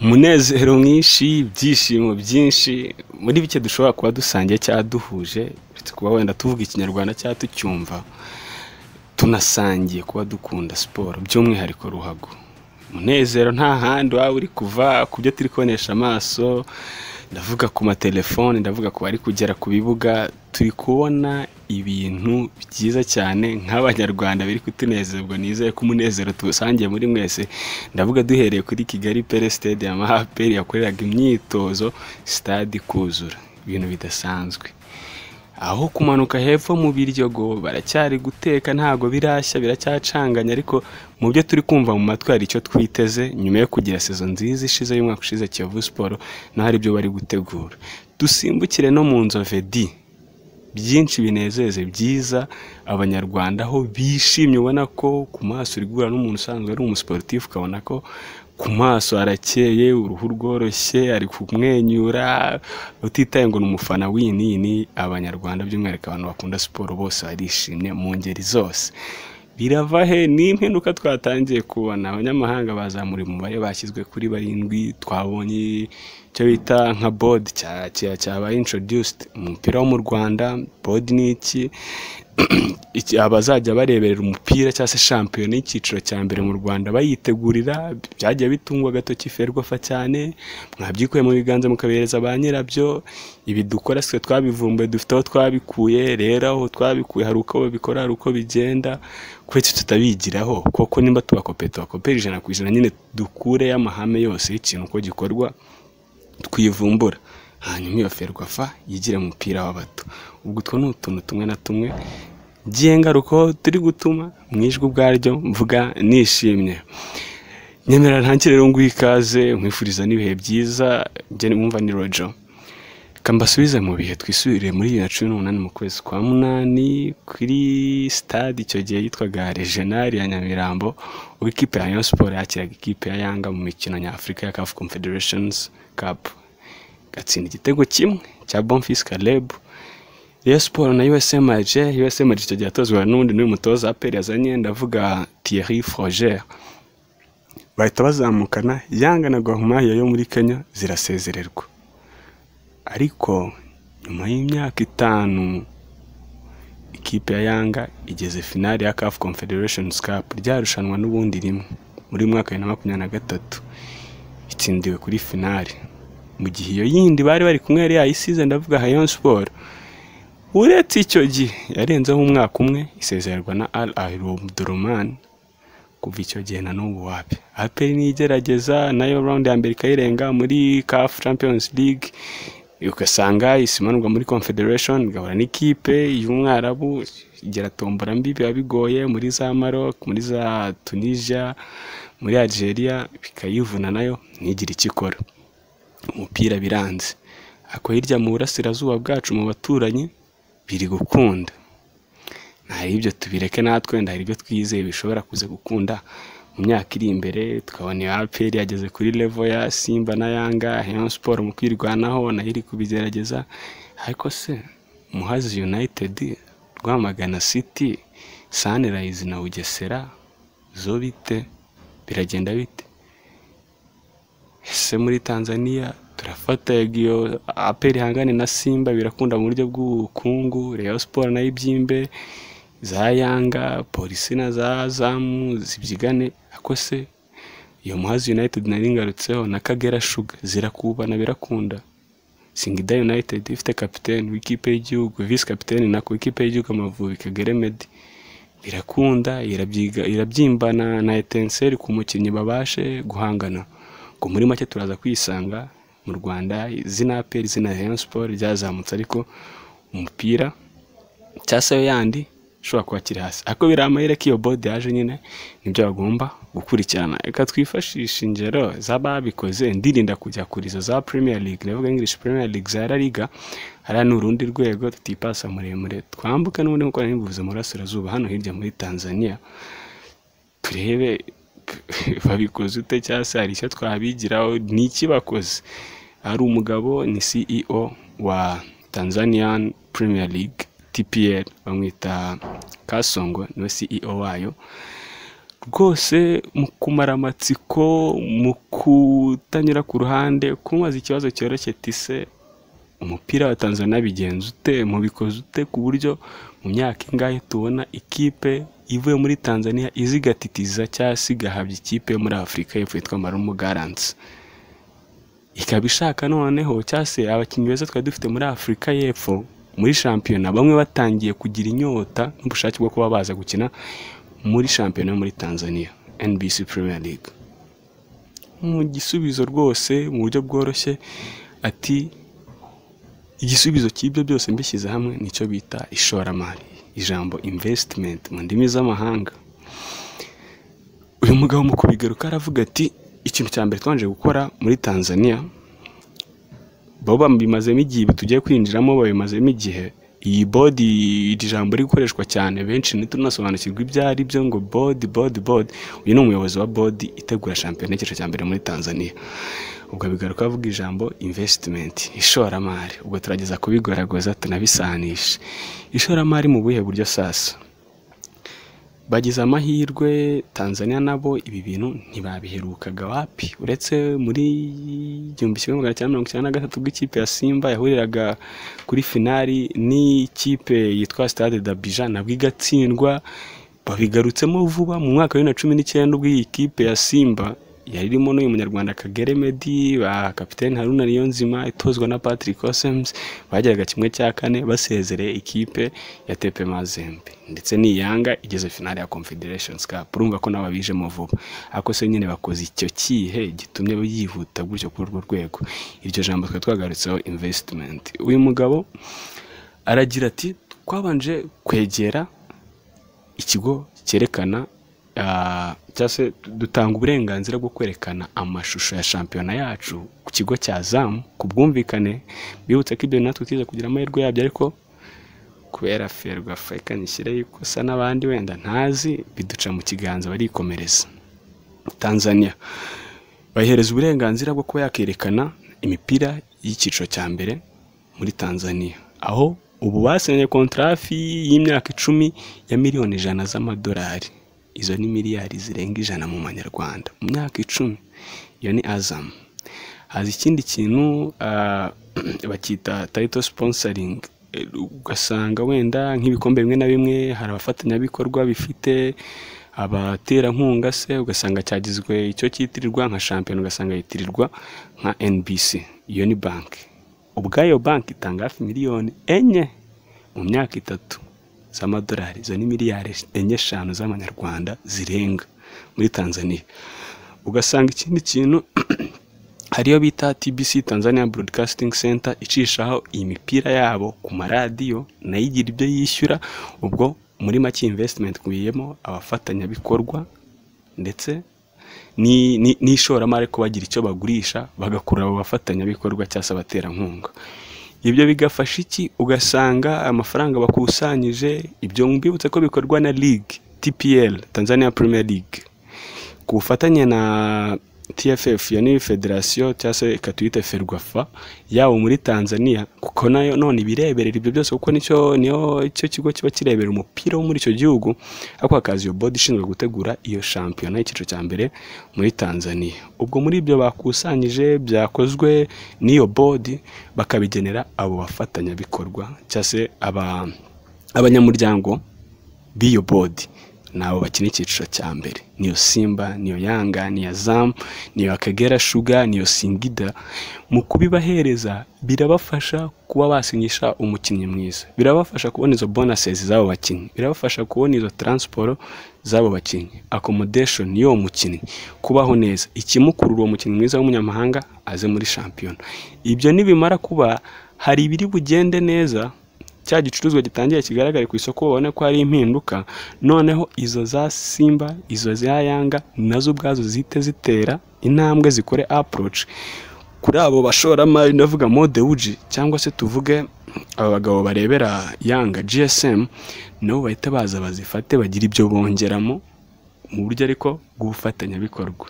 umunezero mwinshi ibyishimo byinshi muri bike dushobora kuba dusangiye cyangwa duhuje uretse kuba wenda tuvuga ikinyarwanda cyangwa tucyumva tunasangiye kuba dukunda siporo by'umwihariko ruhago umunezero nta handi waba uri kuva ku byo turi kubonesha amaso ndavuga ku matelefone ndavuga ku bari kugera ku bibuga turi kubona ibintu byiza cyane nk'abanyarwanda biri kutunezerwa nizere ko umunezero tuwusangiye muri mwese ndavuga duhereye kuri kigali pere sitade ya mahaperi yakoreraga imyitozo sitade ikuzura ibintu bidasanzwe aho kumanuka hepfo mu biryogo baracyari guteka ntabwo birashya biracyacanganya ariko mu byo turi kumva mu matwi hari icyo twiteze nyuma yo kugira sezo nziza ishize y'umwaka ushize kiyovu siporo naho hari ibyo bari gutegura dusimbukire no mu nzove di byinshi binezeze byiza abanyarwanda aho bishimye ubona ko ku maso uri guhura n'umuntu usanzwe ari umusiporutifu ukabona ko ku maso harakeye uruhu rworoshye ari kumwenyura utitaye ngo ni umufana w'iyi ni abanyarwanda by'umwihariko abantu bakunda siporo bose barishimye mu ngeri zose birava he ni impinduka twatangiye kubona abanyamahanga bazamura umubare bashyizwe kuri barindwi twabonye icyo bita nka bodi cyabaye introduced umupira wo mu rwanda bodi ni iki abazajya bareberera umupira cyangwa se shampiyona y'icyiciro cya mbere mu rwanda bayitegurira byagiye bitungwa agatoki ferwafa cyane mwabyikuye mu biganza mukabihereza ba nyirabyo ibi dukora twe twabivumbuye dufite aho twabikuye rero aho twabikuye hari uko babikora hari uko bigenda kuretse tutabigiraho kuko nimba tubakope tubakopera ijana ku ijana nyine dukureyo amahame yose y'ikintu uko gikorwa twivumbura hanyuma iyo ferwafa yigire mu mupira w'abato ubwo utwo ni utuntu tumwe na tumwe by'ingaruka turi gutuma mu ijwi ubwaryo mvuga nishimye nyemera ntangire rero nguhe ikaze mwifuriza n'ibihe byiza njye mwumva ni rojo kambasubize mu bihe twisubire muri bibiri na cumi n'umunani mu kwezi kwa munani kuri sitade icyo gihe yitwaga rejenari ya nyamirambo ubwo ikipe ya rayon siporo yakiraga ikipe ya yanga mu mikino nyafurika ya kafu confederations cup gatsinda igitego kimwe cya bonfis caleb Rayon Sport na USM Alger USM Alger icyo gihe atozwa n'undi n'uyu mutoza aperi yazanye ndavuga Thierry Froger bahita bazamukana Yanga na Gor Mahia yo muri Kenya zirasezererwa ariko nyuma y'imyaka itanu ikipe ya Yanga igeze finale ya CAF Confederations Cup ryarushanwa n'ubundi rimwe muri mwaka wa makumyabiri na gatatu itsindiwe kuri finale mu gihe iyo yindi bari bari kumwe yari yayisize ndavuga Rayon Sport uretse icyo gihe yarenzeho umwaka umwe isezererwa na ari ahiromudoromani kuva icyo gihe na n'ubu wapi aperi n'igerageza nayo rawundi ya mbere ikayirenga muri kafu champions league ugasanga isimanurwa muri confederation igahura n'ikipe y'umwarabu tombora mbi biba bigoye muri za maroc muri za tunisia muri algeria bikayivuna nayo ntigire icyo ikora umupira biranze ako hirya mu burasirazuba bwacu mu baturanyi biri gukunda hari ibyo tubireke natwe wenda hari ibyo twizeye bishobora kuza gukunda mu myaka iri imbere tukabona iyo aperi yageze kuri levo ya simba na yanga heyon siporo mu kwirwanaho nayo iri kubigerageza ariko se muhazi yunayitedi rwamagana siti sanirayizi na bugesera zo bite biragenda bite ese muri tanzania turafata iyo aperi ihangane na simba birakunda mu buryo bw'ubukungu Rayon siporo nayo ibyimbe za yanga polisi na za zamu zibyigane akose iyo muhazi yunayitedi nari ngarutseho na kagera shuga zirakubana birakunda singida yunayitedi ifite kapitene w'ikipe y'igihugu visi kapitene nako w'ikipe y'igihugu amavubi kagere medi birakunda irabyimbana na etenseri ku mukinnyi babashe guhangana ngo muri make turaza kwisanga mu rwanda izina aperi izina Rayon siporo ryazamutse ariko umupira cyangwa se yandi ushobora kuba kiri hasi ariko biri amahirwe ko iyo bode yaje nyine nibyo bagomba gukurikirana reka twifashishe ingero z'ababikoze ndirinda kujya kurizo za premier league navuga english premier league za la liga hariya ni urundi rwego tutipasa muremure twambuka n'ubundi nk'uko nari mbivuze mu burasirazuba hano hirya muri tanzania turebe babikoze ute cyangwa se hari icyo twabigiraho ni iki bakoze ari umugabo ni CEO wa Tanzanian Premier League TPL bamwita Kasongo niwe CEO wayo rwose mu kumara amatsiko mu kutanyura ku ruhande kumubaza ikibazo cyoroshye tise umupira wa tanzania bigenza ute mubikoze ute ku buryo mu myaka ingahe tubona ikipe ivuye muri tanzania izigatitiza cyangwa se igahabya ikipe yo muri afurika y'epfo yitwa marumu garansi ikaba ishaka noneho cyangwa se abakinnyi beza twari dufite muri afurika y'epfo muri shampiyona bamwe batangiye kugira inyota n'ubushake bwo kuba baza gukina muri shampiyona yo muri tanzania nbc premier league mu gisubizo rwose mu buryo bworoshye ati igisubizo cy'ibyo byose mbishyize hamwe nicyo bita ishoramari ijambo invesitimenti mu ndimi z'amahanga uyu mugabo mu kubigaruka aravuga ati ikintu cya mbere twanje gukora muri tanzania bo babimazemo igihe ibi tugiye kwinjiramo babimazemo igihe iyi bodi iri jambo riri gukoreshwa cyane benshi ntitunasobanukirwa ibyo ari byo ngo bodi bodi bodi uyu ni umuyobozi wa bodi itegura shampiyona y'icyiciro cya mbere muri tanzania ubwo bigaruka avuga ijambo invesitimenti ishoramari ubwo turageza kubigoragoza tunabisanisha ishoramari mu buhe buryo sasa bagize amahirwe tanzania nabo ibi bintu ntibabiherukaga wapi uretse muri igihumbi kimwe magana cyenda mirongo icyenda na gatatu bw'ikipe ya simba yahuriraga kuri finari n'ikipe yitwa stade dabija nabwo igatsindwa babigarutsemo vuba mu mwaka wa bibiri na cumi n'icyenda ubwo iyi kipe ya simba yari irimo n'uyu munyarwanda kagere medi ba kapitene haruna niyonzima itozwa na patrick osems bageraga kimwe cya kane basezereye ikipe ya tepe mazembe ndetse n'iyanga igeze finale ya confederation cup urumva ko nabo bijemo vuba ariko se nyine bakoze icyo kihe gitumye yihuta gutyo kuri urwo rwego iryo jambo twari twagarutseho investment uyu mugabo aragira ati twabanje kwegera ikigo cyerekana cyangwa se dutanga uburenganzira bwo kwerekana amashusho ya shampiyona yacu ku kigo cya zamu ku bwumvikane bibutse ko ibyo natwe tugize kugira amahirwe yabyo ariko kubera ferwa afurika nishyireho ikosa n'abandi wenda ntazi biduca mu kiganza barikomereza tanzania bayihereza uburenganzira bwo kuba yakerekana imipira y'icyiciro cya mbere muri tanzania aho ubu basinye kontarafi y'imyaka icumi ya miliyoni ijana z'amadolari izo ni miliyari zirenga ijana mu manyarwanda mu myaka icumi iyo ni azamu haza ikindi kintu bakita tayito siponsaringi ugasanga wenda nk'ibikombe bimwe na bimwe hari abafatanyabikorwa bifite abaterankunga se ugasanga cyagizwe icyo cyitirirwa nka shampiyona ugasanga yitirirwa nka NBC iyo ni banki ubwayo banki itanga hafi miliyoni enye mu myaka itatu z'amadolari izo ni miliyari enye eshanu z'amanyarwanda zirenga muri tanzania ugasanga ikindi kintu hariyo bita tbc tanzania broadcasting center icishaho imipira yabo ku maradiyo nayo igira ibyo yishyura ubwo muri make investment kubiyemo abafatanyabikorwa ndetse n'ishoramari ko bagira icyo bagurisha bagakurura abo bafatanyabikorwa cyangwa se abaterankunga ibyo bigafasha iki ugasanga amafaranga bakusanyije ibyo mbibutse ko bikorwa na ligue tpl tanzania premier league ku bufatanye na tff iyo ni federasiyo cyangwa se reka tuyite ferwafa yabo muri tanzania kuko nayo none ibireberera ibyo byose kuko nicyo niyo icyo kigo kiba kirebera umupira wo muri icyo gihugu ariko hakaza iyo bodi ishinzwe gutegura iyo shampiyona y'icyiciro cya mbere muri tanzania ubwo muri ibyo bakusanyije byakozwe n'iyo bodi bakabigenera abo bafatanyabikorwa cyangwa se abanyamuryango b'iyo bodi ni abo bakina icyiciro cya mbere niyo simba niyo yanga niyo zamu niyo akagera shuga niyo singida mu kubibahereza birabafasha kuba basinyisha umukinnyi mwiza birabafasha kubona izo bonuses z'abo bakinnyi birabafasha kubona izo taransiporo z'abo bakinnyi accommodation y'uwo mukinnyi kubaho neza ikimukurura uwo mukinnyi mwiza w'umunyamahanga aze muri shampiyona ibyo nibimara kuba hari ibiri bugende neza cya gicuruzwa gitangiye kigaragare ku isoko babone ko hari impinduka noneho izo za simba izo za yanga nazo ubwazo zihite zitera intambwe zikore aporoci kuri abo bashoramari ndavuga mode wuji cyangwa se tuvuge aba bagabo barebera yanga gsm nabo bahita baza bazifate bagira ibyo bongeramo mu buryo ariko bw'ubufatanyabikorwa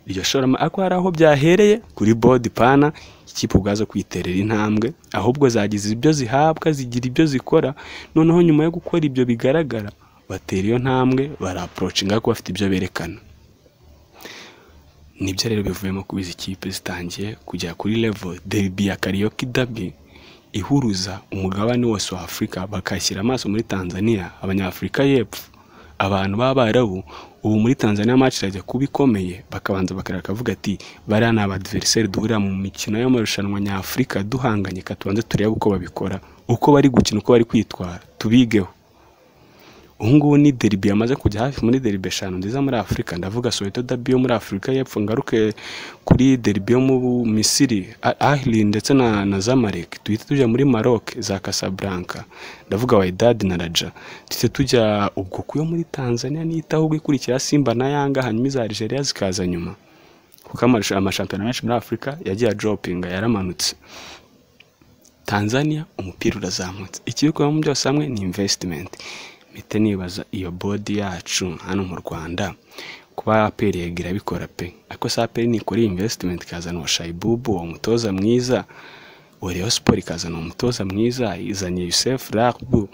iryo shoramari ariko hari aho byahereye kuri bodi pana ikipe ubwazo kwiterera intambwe ahubwo zagize ibyo zihabwa zigira ibyo zikora noneho nyuma yo gukora ibyo bigaragara batera iyo ntambwe baraporocinga kuko bafite ibyo berekana nibyo rero bivuyemo kuba izi kipe zitangiye kujya kuri levo deribi ya kariyoki dabi ihuruza umugabane wose wa afurika bakashyira amaso muri tanzania abanyafurika y'epfo abantu b'abarabu ubu muri tanzania match irajya kuba ikomeye bakabanza bakavuga ati bariya ni abadiveriseri duhurira mu mikino y'amarushanwa nyafurika duhanganye katubanze turebe uko babikora uko bari gukina uko bari kwitwara tubigeho ubungubu ni deribi yamaze kujya hafi muri deribi eshanu nziza muri afurika ndavuga soweto dabi yo muri afurika y'epfo ngaruke kuri deribi yo mu misiri ahili ndetse na na zamalek duhita tujya muri maroc za casablanca ndavuga wydad na raja duhita tujya ubwo kuyo muri tanzania niyitaho ubwo ikurikira simba na yanga hanyuma iza algeria zikaza nyuma kuko amarusha- amashampiyona menshi muri afurika yagiye adropinga yaramanutse tanzania umupira urazamutse ikibikoramo byose hamwe ni investment mpite nibaza iyo bodi yacu hano mu rwanda kuba aperi yegira abikora pe ariko se aperi nikora iyi investment ikazana uwo shayibubu uwo mutoza mwiza uwo Rayon siporo ikazana umutoza mwiza izanye yusefu rabu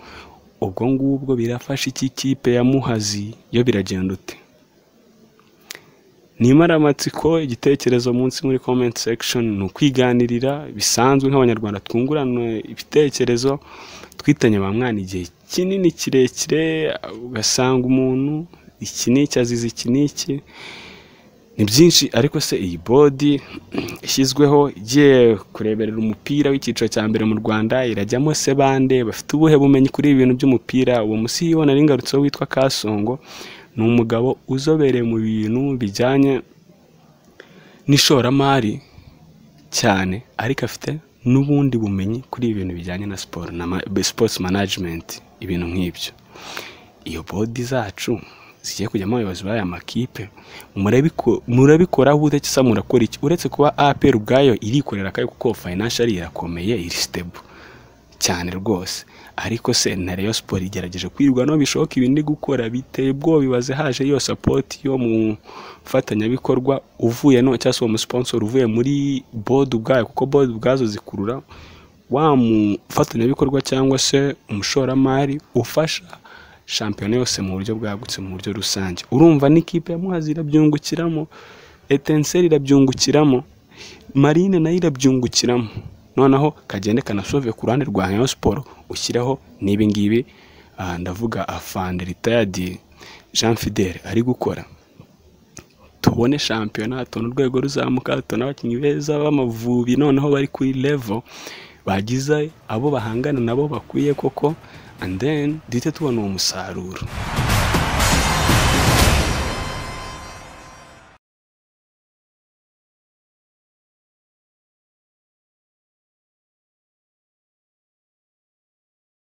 ubwo ngubwo birafasha iki kipe ya muhazi yo biragenda ute ni amatsiko igitekerezo munsi muri comment section ni ukwiganirira bisanzwe nk'abanyarwanda twungurana ibitekerezo twitanye ba mwana igihe kinini kirekire ugasanga umuntu iki n'iki azize iki n'iki ni byinshi ariko se iyi bodi ishyizweho igiye kureberera umupira w'icyiciro cya mbere mu rwanda irajyamo se bande bafite ubuhe bumenyi kuri ibi bintu by'umupira uwo musiyibona n'ingarutseho witwa kasongo ni umugabo uzobereye mu bintu bijyanye n'ishoramari cyane ariko afite n'ubundi bumenyi kuri ibintu bijyanye na siporo na sports management ibintu nk'ibyo iyo bodi zacu zigiye kujyamo abayobozi b'aya makipe murabiko- murabikoraho ubute cyangwa murakora iki uretse kuba APR ubwayo irikorera akayo kuko financially irakomeye iri stable cyane rwose ariko se na Rayon Sport igerageje kwirwa no bishoboka ibindi gukora biteye ubwoba ibaze haje iyo support yo mu fatanyabikorwa uvuye no cyangwa se uwo musponsor uvuye muri board ubwayo kuko board ubwazo zikurura wa mufatanyabikorwa cyangwa se umushoramari ufasha shampiyona yose mu buryo bwagutse mu buryo rusange urumva n'ikipe ya muhazi irabyungukiramo etenseri irabyungukiramo marine nayo irabyungukiramo noneho kagende kanasove ku ruhande rwa Rayon siporo ushyireho n'ibi ngibi ah, ndavuga afande ritayadi jean fidele ari gukora tubone shampiyona tubone urwego ruzamuka tubone abakinnyi beza b'amavubi noneho bari kuri levo bagize abo bahangana nabo bakwiye koko and then duhite tubona uwo musaruro